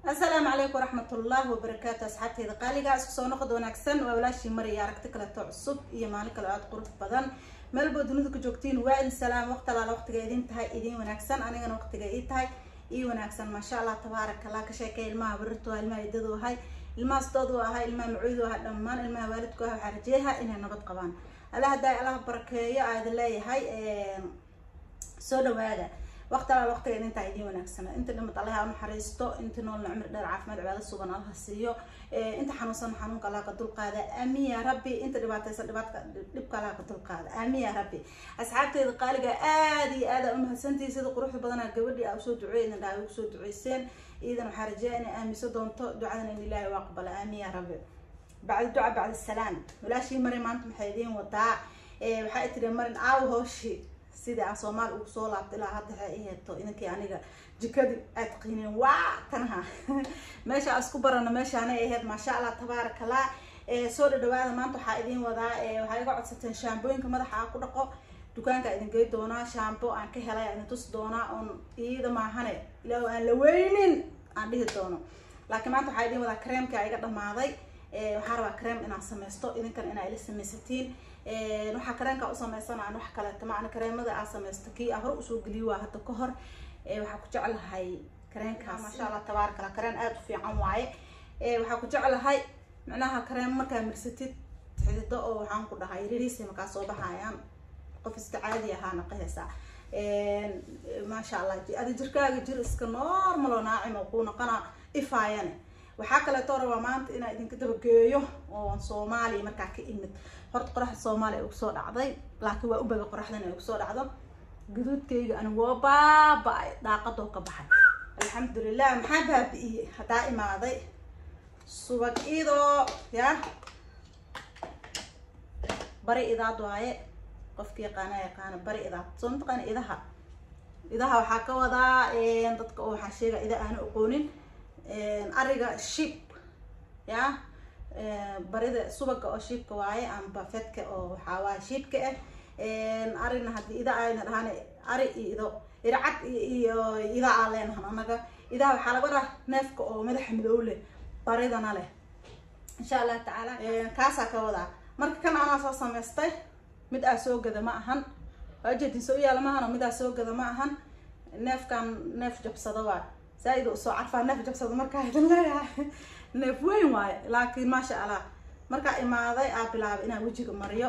asalaamu calaykum waraxmatullaahi wabarakaatu asxaabteyda qaaliga isku soo noqod wanaagsan waa walaashii maraya aragti kaleto cusub iyo maalin kale aada qurux badan meelboo dunida ku joogtiin waa idin salaam waqti alaala waqtiga idin tahay idin wanaagsan anigana waqtiga ii tahay ii wanaagsan maasha allah tabaaraka allah ka sheekay ilmaha barirtu waa ilmaha idadu ahay ilmahaas doodu ahaa ilmaha macuudu ahaa dhammaan ilmaha waalidku ah waxaa rajeeyaha inay nabad qabaan allaha daay allaha barakeeyo aa idin leeyahay soo dhawaada waqti alaal waqtiga idintaa idiin wanaagsana inta dhimad allaha u naxariisto inta noolna cumri dheer caafimaad cibaado sugan allaha siiyo inta xanuunsan xanuunka allaha ka dulqaada aamin ya rabbi inta dhibaataysan dhibaatka dhibka allaha ka dulqaada aamin ya rabbi asxaabteeda qaaliga aada iyo aada umahadsantihi sida quruxda badanaa gabadhii aa usoo duceey idin dhaha ugu soo duceyseen iidan waxaa rajeeya inay aamiso doonto ducadan in ilaahi waa aqbala aamin ya rabbi bacdi duca bacdi salaam walaashii mari maanta maxay idiin wadaa waxaa tiri marin aawo hooshi sida aan soomaali ugu soo laabta ilaa hadda waxay i heeto idinkii aniga jikadii aad qiineen waa tanaha meesha aan isku barano meeshaanay ahayd maasha allah tabaaraka allah soo dhadhawaada maanta waxaa idiin wadaa waxaa iga codsateen shaambooyinka madaxa aan ku dhaqo dukaanka idin gey doonaa shaambo aan ka helay idin tusi doonaa oon iyada maahane ilaa aan la weynin aan dhihi doono laakiin maanta waxaa idiin wadaa creamka iga dhamaaday waxaa rabaa cream inaad sameysto idinkan inaa ila samaysatiin waxaa kareenka u sameysanaan wax kaleeto macna kareemada aa sameysto kii aa hore usoo geliyo waa hadda ka hor waxaa ku jeclahay kareenkaas maasha allah tabaaraka allah kareen aada u fiican waaye waxaa ku jeclahay micnaha kareem markaa mirsatid xidido oo waxaan ku dhahay ririisi markaa soo baxayaan qof iska caadi ahaana qahaysaa maasha allah adi jirkaaga jir iska normal oo naacim oo kuu noqona ifaayane waxaa kaleeto rabaa maanta inaa idinka dabageeyo oo soomaaliya markaa ka imid horta qoraxda soomaaliya ay ugusoo dhacday laakiin waa u baga qoraxdan ay ugusoo dhacdo guduudkayga anigu waa baaba-ay daaqadoo ka baxay alxamdulilah maxaa baabi-iyey haddaa imaaday subag idoo ya bari idaad waaye qofka yaqaana yaqaana bari idaad soo mataqaana idaha idaha waxaa ka wadaa dadka oo waxaa sheega ida aana aqoonin ariga shib ya barida subaga oo shiibka waaye amba fedka oo waxaa waaye shiibka ah arina haddii ida ayna dhahaan ari iyo ido ircad iyo ida aa leenahan anaga idaha waxaa laga wadaa neefka oo madaxa madow leh baridana leh insha allah tacaala kaasaa ka wadaa marka kan anaa soo samaystay mid aa soo gada ma ahan waajeedin soo yaala ma ahan oo mid aa soo gada ma ahan neefkan neef jabsada waa zaa-id usoo carfaa neef jabsada markaa idin leeyahay neef weyn waaye laakiin maasha allah markaa imaaday aa bilaabay inaan wejiga mariyo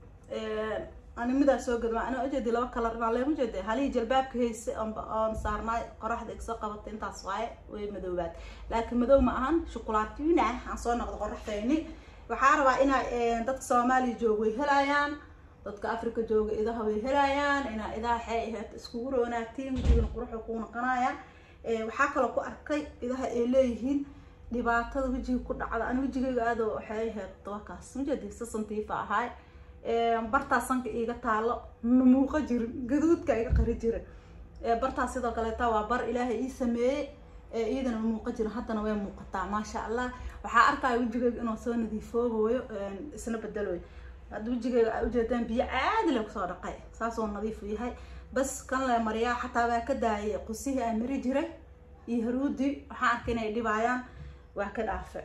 ani midaa soo gadma ana ujeedi laba kalar inaa leema jeeda halihii jalbaabka hayse oon saarnaay qoraxda igsoo qabatay intaas waaye way madoobaad laakiin madow ma ahan shukulaatina aan soo noqdo qoraxdayni waxaa rabaa inaa dadka soomaaliya jooga way helayaan dadka africa jooga idaha way helayaan inaa idaha xee aheed iskugu roonaatiin wejigana quruxda kuu noqonaya waxaa kaloo ku arkay idaha ay leeyihiin dhibaatada wejiga ku dhacda ani wejigayga aado waxay ahayd dabakaas majeedi sasantiifa ahaay bartaa sanka iiga taalo muuqa jirin gaduudka iga qari jira bartaas sidoo kaleeta waa bar ilaahay ii sameeyey iyadana muuqa jirin haddana way muuqataa maasha allah waxaa arkaya wejigayga inuu soo nadiifoobayo isna bedelooyo hadda wejigayga a ujeedaan biyo caadi le kusoo dhaqay saasoo nadiifu yahay bas kan le mariyaa xataa waa ka daayay qusihii aan mari jiray iyo haruudi waxaan arkay inay dhibaayaan waa ka dhaafe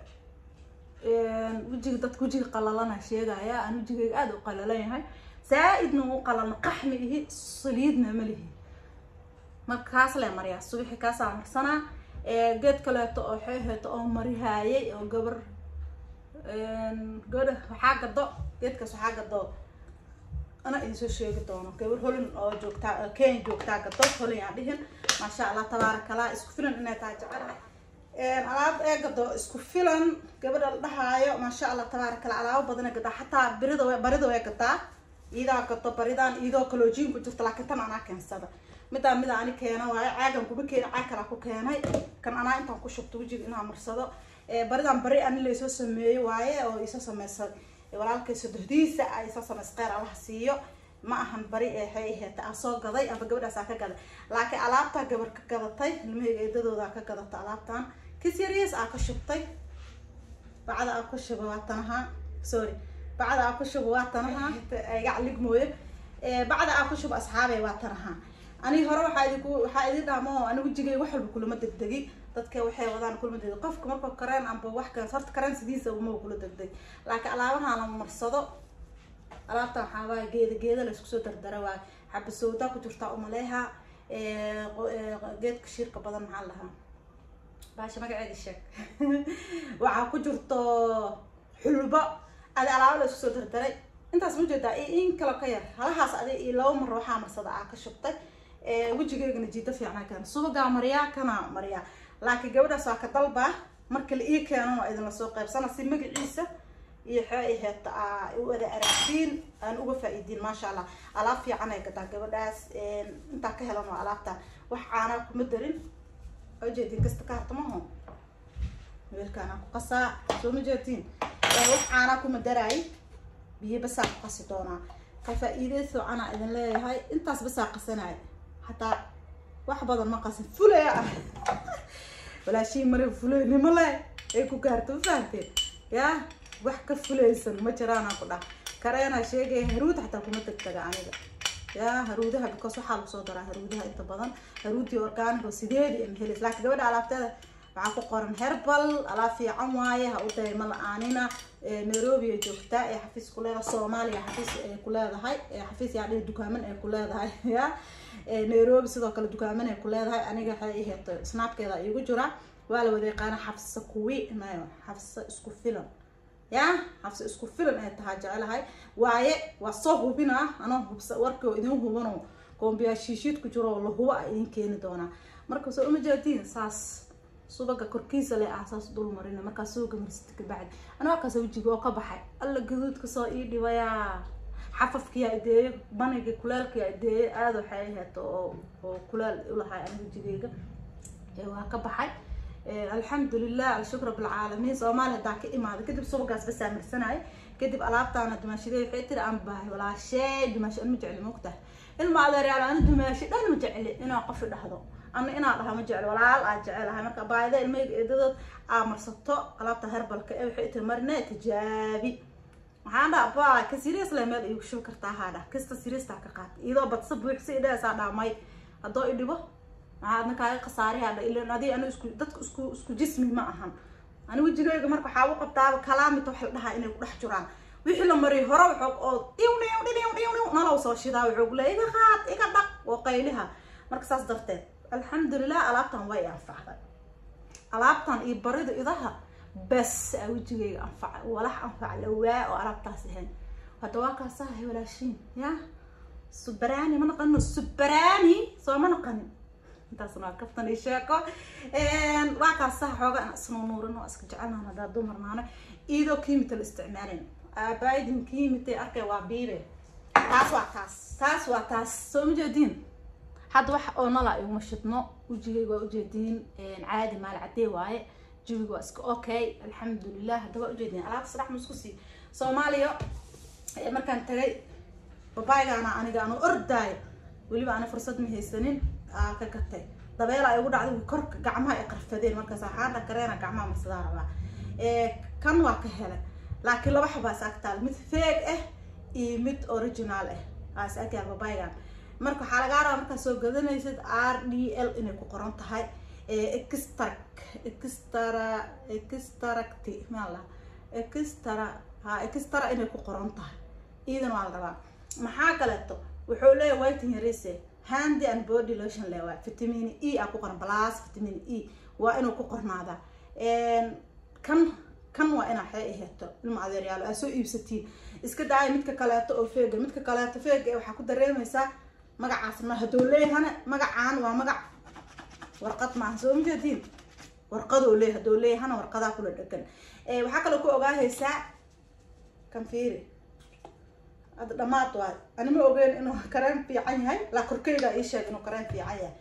wejiga dadka wejiga qalalana sheegaya aan wejigayga aada u qalalan yahay saa-idna u qalalna qaxmi ihi saliidna ma lihi marka kaas le mariyaa subixi kaasaa marsanaa geed kaleeto oo xeeheeto oo marihaayay oo gabar gabadha waxaa gado geedkaas waxaa gado ana idinsoo sheegi doono gabar holin oo joogtaa kenya joogtaa gado holin aan dhihin maasha allah tabaaraka allah isku filan inay tahay jecelahay alaab ee gado isku filan gabadha la dhahaayo maasha allah tabaaraka allah alaabo badana gadaa xataa birida w barida way gadaa iidaa gado baridaan iidoo kaloojiin ku jirta laakiin tan anaa keensada midaan mida ani keena waayo caagan kuma keena caag kalaa ku keenay kan anaa intaan ku shubto wejiga inaan marsado baridaan bari ani laysoo sameeyey waaye oo iisoo sameysay walaalkay sodohdiisa a isoo sameysay kheyr allaha siiyo ma ahan bari ee waxay aheeta aan soo gaday amba gabadhaasaa ka gaday laakiin alaabtaa gabar ka gadatay ilmahayga eedadoodaa ka gadata alaabtan kis yaryas aa ka shubtay bacda aa ku shuba waa tanaha sorry bacda aa ku shuba waa tanaha gacalig mooye bacda aa ku shuba asxaabay waa tanaha aniga hore waxaa idinku waxaa idin dhaamo ani wejigay wax walba kulama degdegi dadka waxay wadaan kulmadeeda qofka markuu kareen amba wax kale horta kareen sidiisa uma kula degdeg laakiin alaabahan la marsado alaabta waxaa waaya geeda geeda la isku soo dardara waay xabasowda ku jirtaa umaleeha geedka shirka badan maxaa lahaa baasha magaceeda sheeg waxaa ku jirto xulbo adi alaabo la isku soo dardaray intaas ma jeedaa in kalo ka yar halahaas adi iyo laba mar waxaa marsada aa ka shubtay wejigeygana jiida fiicnaa keena subagaa mariyaa kana mariyaa laakiin gabadhaas waa ka dalbaa marka la ii keenan waa idinla soo qaybsana si magaciisa iyo xee heeta aa u wada aragtiin aan uga faa-iidiin maasha allah alaab fiican ay gadaa gabadhaas intaa ka helan waa alaabta wax caanaa kuma darin ujeedin kasta ka harta maho weelkaanaa ku qasaa soo ma jeedtiin wax caanaa kuma daraay biyo basaa ku qasi doonaa ka faa-iidey fiicanaa idin leeyahay intaas basaa qasanaya hataa wax badan ma qasin fulaya ah walaashii mare fuleynimo le ay ku gaarto ma fahamteen yaa wax ka fulaysan ma jiraanaa ku dhah kareenaa sheegaya haruud xataa kuma tegtaga aniga yaa haruudaha because waxaa lagu soo daraa haruudaha inta badan haruudii organic oo sideedi ama helis laakiin gabadha alaabteeda waxaa ku qoran herbal alaab fiican waaye ha u dayma la-aanina nairobi ay joogtaa ee xafiis ku leedahay soomaaliya xafiis ay ku leedahay xafiis yaa dhihi dukaaman ay ku leedahay ya nairobi sidoo kale dukaaman ay ku leedahay aniga waxay iheeto snapkeeda iigu jira waa la wada yaqaana xafsa kuwi nayo xafsa isku filan ya xafsa isku filan ay tahaa jecelahay waaye waa soo hubina anoo hubsa warkii oo idin hubano koombiyaa shiishiid ku jiro oo la hubo a idin keeni doonaa marka soo uma jeedtiin saas subaga korkiisa le ah saas dul marina markaa suuga marsita kabacdi anaa kaas wejiga oo ka baxay alla gaduudka soo ii dhibayaa xafafkiyaa ideeyo baniga kulaalkiyaa ideeyo aada waxay aheeto oo oo kulaal ulahay aniga wejigeyga waa ka baxay alxamdulilah alshukr bilcaalamiin soomaaliya hadaa ka imaada kadib subagaas basaa marsanaya kadib alaabtaana dumaashidee waxay tiri aan baahay walaashee dumaashi an ma jecli mogtahay ilma adeeryaal ana dumaashi dhan ma jecli inaa qofi dhahdo ana inaa dhaha ma jecli walaal aa jecelahay marka baayida ilmahayga eedadood aa marsato alaabta herbalka ee waxay tiri marine tijaabi waxaan dhaha ba ka serious le meel iigu shubi kartaa haa dhah kasta serious-taa ka qaata iyadoo badsa buuxsa idhahaysaa dhaamay haddoo i dhibo maxaadna kaaga khasaarihaa dha ilan adi anu isku dadka isku isku jismi ma ahan ani wejigeyga marka waxaa u qabtaaba kalaamita wax la dhahaa inay ku dhex jiraan wixii la mariyo hore waxoog oo dhiw dhiw dhiw dhiw dhiw nalow soo shidaa waxoog le iga qaad iga dhaq oo qayliha marka saas darteed alxamdulilah alaabtan way anfacday alaabtan iyo barida idaha bas aa wejigeyga anfaca walax anfac lawaa oo alaabtaas ahayn hadda waa kaasahay walaashiin ya subarani ma naqanino subarani soo ma naqanin intaasna waa kaftan iyo sheeko waa kaasaha xooga aan isnuunuurin oo iska jecelnahan haddaa dumarnaano iyadoo kiimita la isticmaalin aabaidin kiimitay arkay waa biibe taas waa taas taas waa taas soo ma jeediin hadda wax oo nala iguma shidno wejigayga waa ujeediin caadi maal cadee waaye jawiga waa iska okay alxamdulilah hadda waa ujeediin alaabta saddex ma isku sii soomaaliya markaan tagay babaaygaana aniga anu ordaayo weliba ana fursad ma haysanin aa ka gatay dabeel ay ugu dhacday korka gacmaha ay qarfadeen markaas waxaan dha kareena gacmaha marsadaa rabaa kan waa ka helay laakiin laba xabaa is agtaal mid feeg ah iyo mid original ah aa is agyaa babaygan marka waxaa lagaa rabaa markaa soo gadanaysid r d l inay ku qoran tahay extract extra extracti maa la extra ha extra inay ku qoran tahay iidana waa la rabaa maxaa kaleeto wuxuu leeyahay whiting yarise handy and body lotion le waa vitamin e aa ku qoran plus vitamin e waa inuu ku qornaadaa kan kan waa inaa xee aheeto ilma adeeryaalo aa soo iibsatiin iska daaya midka kaleeto oo feega midka kaleeto feega ee waxaa ku dareemaysaa magacaas ma hadduu leeyahana magacaan waa magac warqad maaha soo majeediin warqadoo leey hadduu leeyahana warqadaa kula dhegan waxaa kaloo ku ogaahaysaa kan fiiri hadda dhamaad waay ani ma ogeyn inuu kareen fiican yahay laa korkeyga ii sheeg inuu kareen fiican yahay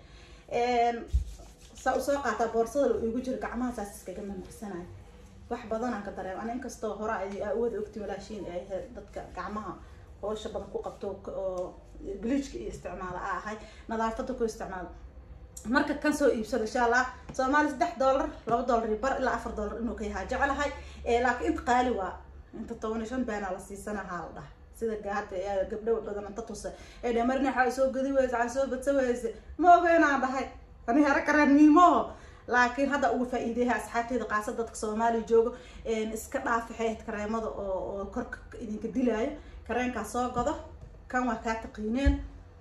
saa usoo qaataa boorsada la iigu jiro gacmaha saas iskaga mamarsanayo wax badan aan ka dareem ani inkastoo hore ay wada ogti walaashiin ay dadka gacmaha hoosha badan ku qabto oo bleachka iyo isticmaala a ahay nadaafada ku isticmaalo marka kan soo iibsado insha allah soomaali saddex dollar laba dollar iyo bar ilaa afar dollar inuu ka yahaa jeclahay laakiin inta qaali waa inta toban iyo shan beenaa la siisanahaa la dhaha sida gaada gabdho badan inta tusa ee dhamarna waxaa soo gadi weyse waxaa soo badsa weyse ma ogeynaan dhahay ani hera kareen miimoho laakiin hadda uga faa-iideyaha asxaabteeda qaasa dadka soomaaliya joogo iska dhaafi xeed kareemada oo oo korka idinka dilaayo kareenkaa soo gado kan waa kaa taqiineen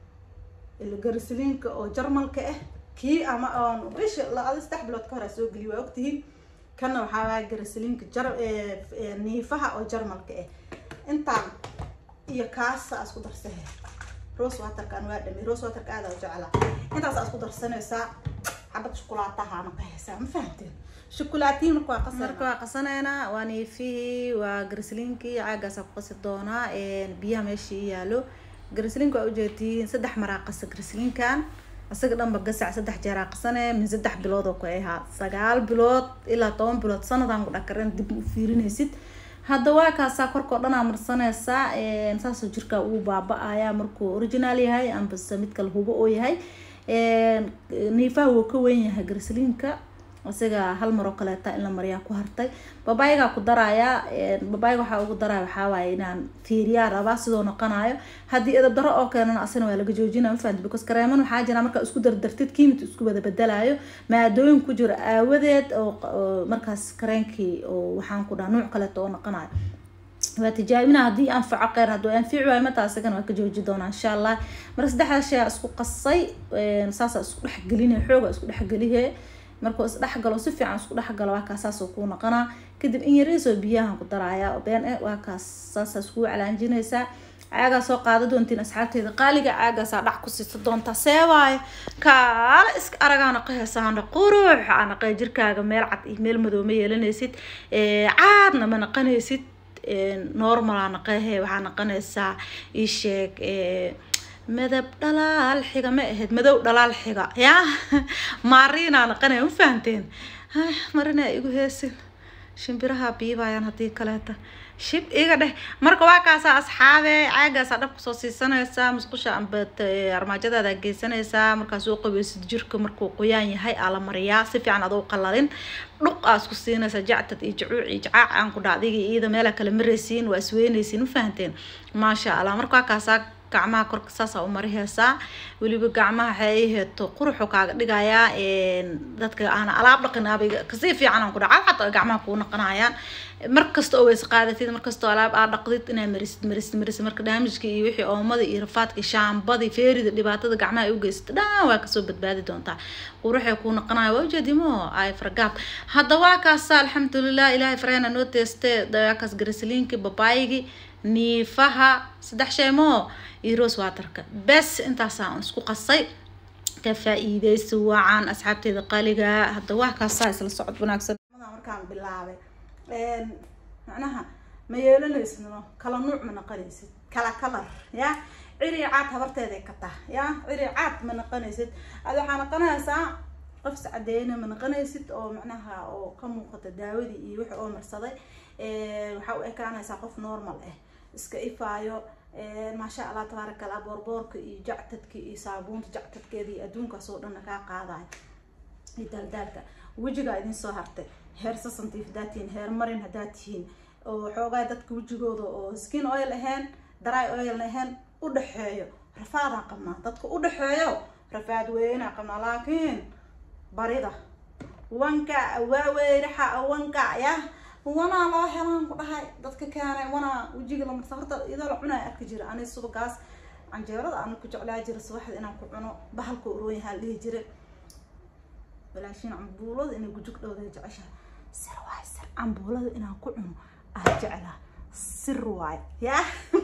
garisliinka oo jarmalka ah kii ama oon bisha la-ada saddex bilood ka hor aa soo geliya waa ogtihiin kanna waxaa waaya garisliinka jar niifaha oo jarmalka ah intaan iyo kaasa isku darsahe rose waterkan waa dhami rose waterka aada u jeclaa intaas isku darsanaysaa xabad shukulaatahaana ka haysaa ma fahamteen shukulaatihi marka waa qasar marka waa qasaneynaa waa niifihii waa garisliinkii caagaasaa ku qasi doonaa biyaha meeshii yaalo garisliinka waa ujeediin saddex maraa qasa garisliinkan isaga dhanba gasac saddex jeeraa qasane min saddex bilood oo ku ahaa sagaal bilood ilaa toban bilood sanadaan ku dhakaren dib u fiirinaysid hadda waa kaasaa korkao dhan aa marsanaysaa saasoo jirkaa uu baaba-aya markuu original yahay ambase mid kale hubo oo yahay niifaha wuu ka weyn yahay garisliinka isaga hal maroo kaleeta in la mariyaa ku hartay babaaygaa ku darayaa babaayga waxaa ugu daraya waxaa waaye inaan fiiriyaa rabaa sidoo noqonayo haddii edab daro oo keenana asina waa laga joojinaya mafahanta because kareeman waxaa jira markaa isku dardartid kiimit isku wada bedelayo maadooyin ku jiro aawadeed oo markaas kareenkii oo waxaan ku dhaha nuuc kaleeta oo noqonayo waa tijaabina haddii anfaco kheyr hadduu anfici waayo mataa isagana waa ka jooji doonaa insha allah marka saddexda shay aa isku qasay saasaa isku dhexgelinaya xooga isku dhexgelihe markuu isdhexgalo si fiican isku dhexgalo waa kaas saasoo kuu noqonaa kadib in yariisoo biyahan ku daraaya been e waa kaas saasaas kuu calaanjinaysaa caagaa soo qaada doontiin asxaabteeda qaaliga caagaasaa dhac ku siisa doontaa see waayo kaala iska aragaa naqahaysaana qurux aa naqay jirkaaga meel cad iyo meel madow ma yeelanaysid caadna ma naqanaysid normalaa naqahe waxaa naqanaysaa isheeg madab dhalaal xiga ma ahayd madow dhalaal xiga yaa maariinaa naqanaya ma fahanteen marina igu heesin shimbiraha biibayaan haddii kaleeta shib iga dheh marka waa kaasaa asxaabe caagaasaa dhab kusoo siisanaysaa musqusha amba armaajadaada geysanaysaa markaas u qabeysid jirka markuu qoyaan yahay aa la mariyaa si fiican adoo qalalin dhuq aa isku siinaysaa jactad iyo jacuuc iyo jacaac aan ku dha adiga iyada meela kale maraysiin waa isweynaysiin ma fahanteen maasha allah marka waa kaasaa gacmaha korka saasaa u mariheysaa weliba gacmaha waxay ay heeto quruxu kaaga dhigayaa dadka aana alaab dhaqin abay kasii fiican aan ku dhaca xataa ay gacmaha kuu naqanayaan markasta oo weys qaadatid markastoo alaab aa dhaqdid inaa marisid marisid marisid marka daamijka iyo wixii oomada iyo rafaadka shaambadii feerida dhibaatada gacmaha ay u geysata dhan waa kasoo badbaadi doontaa quruxay kuu naqanaya waa ujeedimo ay fargaab hadda waa kaasa alxamdulilah ilaahay farayna noo teeste dawaakaas garisliinki babaayigi niifaha saddex shay moo iyo rose waterka bes intaasaa isku qasay ka faa-iideysi wacan asxaabteeda qaaliga hadda waa kaasaa isla socod wanaagsan markaan bilaabay macnaha ma yeelanaysno kala nuuc ma naqanaysid kala kalar ya ciri caad habarteeday ka tah ya ciri caad ma naqanaysid ad waxaa naqanaysaa qof iscadeyna ma naqanaysid oo macnaha oo ka muuqata daawadii iyo wixii oo marsaday waxaa u ekaanaysaa qof normal ah iska ifaayo maasha allah tabaaraka allah boorboorka iyo jactadka iyo saabuunta jactadkeeda iyo adduunkaas oo dhanna kaa qaadayo iyo daaldaalka wejigaa idin soo hartay heer sasantiif haddaad tihiin heer marin haddaad tihiin oo xoogaa dadka wejigooda oo skin oil ahayn dry oil ahayn u dhexeeyo rafaadaan qabnaa dadka u dhexeeyo rafaad weynaa qabnaa laakiin barida wanka waaweyraxa wanka ya wanaa loo helaan ku dhahay dadka keenay wanaa wejiga lamarsa horta iyadoo la cunaya arki jira ani subagaas canjeerada aan ku jeclaa jira subaxda inaan ku cuno bahalka uroon yahaa la dhihi jira walaashiin cambuulada inay gujug dhowda jeceshaha sir waay sir cambuulada inaan ku cuno aa jeclaa sir waay ya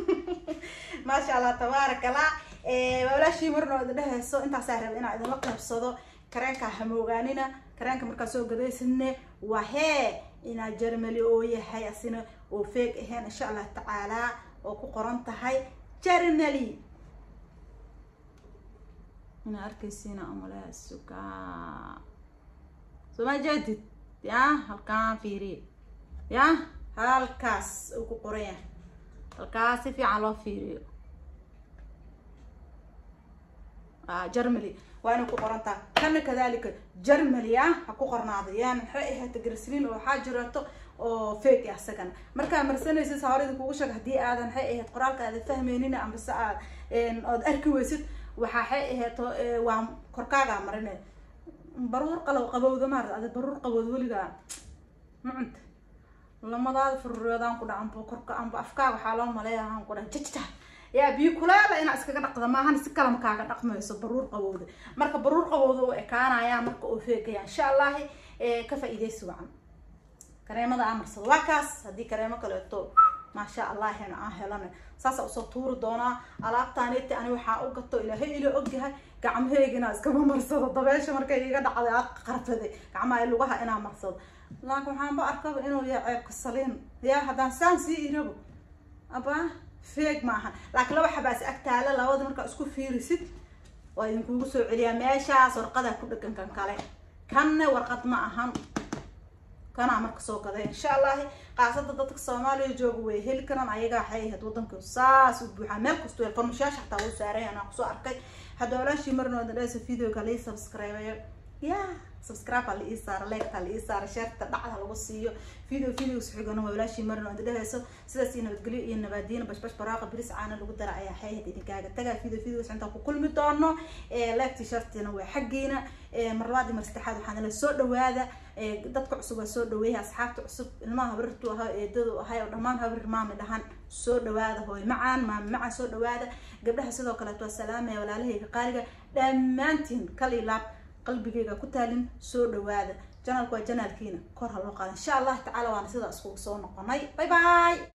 maasha allah tabaaraka allah walaashii marna idin dhehayso intaasaa raba inaan idinla qaybsado kareenkaa hamoogaanina kareenka markaa soo gadaysidne waa hee inaa jarmali oo yahay asina oo feeg ahayn insha allah tacaalaa oo ku qoran tahay jarmali inaa arkaysiina umaleha sugaa soma jeedid ya halkaan fiiriye ya halkaas uu ku qoran yahay halkaas si fiican loo fiiriyo jarmali waa inay ku qorantaa kana kadalika jarmali ah ha ku qornaado yani maxay ahayta garsliin oo waxaa jirato oo fake ah isagana markaa marsanaysid hawrida kugu sheeg haddii aadan maxay ahayd qoraalka aadan fahmeynin ambase aad ood arki weysid waxaa waxay ahayto waa korkaagaa marine baruur qalow qabowda maarad ada baruur qabowda weligaa ma cunta lamadaada furureedaan ku dhaca amba korka amba afkaa waxaa loo maleeya aan ku dhaha jajta yaa biyo kulaala inaa iskaga dhaqda maahan si kalama kaaga dhaqmayso baruur qabowda marka baruur qabowda u ekaanaya marka oo feegaya insha allahi ka faa-iideysi wacan kareemada aan marsado waa kaas haddii kareemo kaleeto maasha allah hena aan helana saasa usoo tuuri doonaa alaabtaaniti ani waxaa u gato ilaahay ila ogyahay gacmaheygina iskama marsado dabeesha markay iga dhacday a qarfaday gacmaha lugaha inaa marsado laakin waxaanba arkaba inuu yahay ceebka saliin yaa haddaan saan sii irabo aba feeg ma ahan laakiin laba xabaas agtaala labada markaa isku fiirisid waa idinkugu soo celiyaa meeshaas warqadaa ku dhegan kan kale kanna warqad ma ahan kanaa marka soo gaday insha allahi qaasada dadka soomaaliya jooga way heli karaan ayagaa waxay ahayd wadanka saas u buuxaa meel kasto farmashaasha xataa wuu saaray anaa kusoo arkay hadda walaashii marnooda dheesa videoga lai subscribeyo ya subscribe la ii saara leegta la ii saara sheerta dhacda lagu siiyo video video xigana waa walaashii marna oo dhehayso sidaas iyo nabadgelyo iyo nabaadiina bashbash baraaqa biris caana lagu dara ayaa xayad idinkaaga tagaa video video intaan ku kulmi doono leegti shartina waa xaggiina mar labaad iyo mar saddexaad waxaan la soo dhawaada dadka cusub waa soo dhaweeya asxaabta cusub ilmaha habrirtu ahaa eedadu ahay oo dhammaan habrir maami dhahan soo dhawaada hooy macaan maami macaan soo dhawaada gabdhaha sidoo kaleeto waa salaamaya walaalahayga qaaliga dhammaantiin kal iyo laab qalbigayga ku taalin soo dhawaada janalku waa janaalkiina kor ha loo qaada insha allah tacaala waana sidaa iskugu soo noqonay bye bye